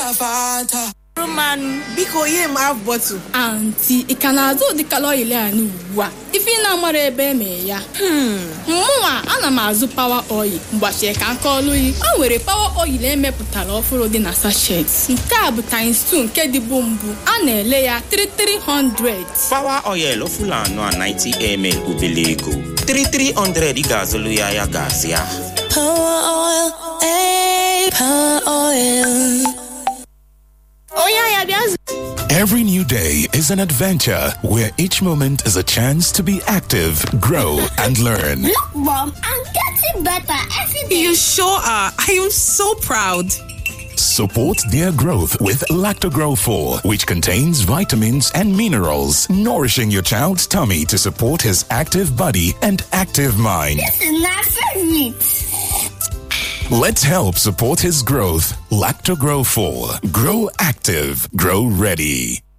Fanta. Roman, biko ihe m half bottle. anti ị ka na-azụ ụdị kalọili anyị ugbu a ife ị na-amara ebe eme ya mụnwa ana m azụ pawa oil mgbachie ka nka ọlụ yi o nwere pawa oil emepụtara ọfụrụ dị na sachet nke a bụ times 2 nke dịbu mbụ a na-ele ya 3300 Fawa oil Fulano a 90 ml obele ego 3300 ị ga-azụlụ ya ya gaasị ya Power oil, eh, power oil. onye ya bịa Every new day is an adventure where each moment is a chance to be active, grow, and learn. Look, Mom, I'm getting better every day. You sure are. I am so proud. Support their growth with Lactogrow 4, which contains vitamins and minerals, nourishing your child's tummy to support his active body and active mind. This is my favorite. Let's help support his growth. Lactogrow 4. Grow active. Grow ready.